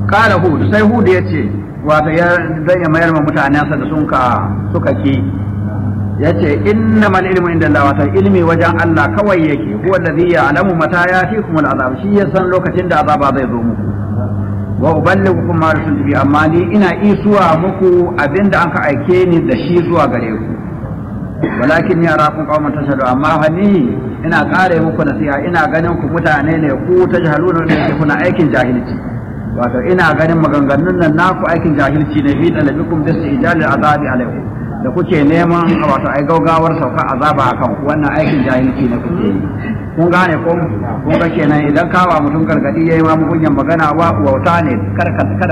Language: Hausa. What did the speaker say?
kala hud sai hud ya ce wato ya dan ya mayar ma mutanensa da sun ka suka ki ya ce innamal ilmu inda Allah wato ilmi wajen Allah kawai yake huwa alladhi ya'lamu mata yatikum al'azab shi ya san lokacin da azaba zai zo muku wa uballighukum ma rusul bi amma ni ina isuwa muku abinda an ka aike ni da shi zuwa gare ku walakin ya rakun qauman tashhadu amma fa ni ina kare muku nasiha ina ganin ku mutane ne ku tajhaluna ne kuna aikin jahilci wato ina ganin maganganun nan naku aikin jahilci ne fi talabikum da ijali azabi alaikum da kuke neman wato ai gaugawar sauka azaba akan wannan aikin jahilci ne kuke yi kun gane ko kun ga kenan idan kawa mutum gargadi yayi ma mugunyan magana wa wauta ne kada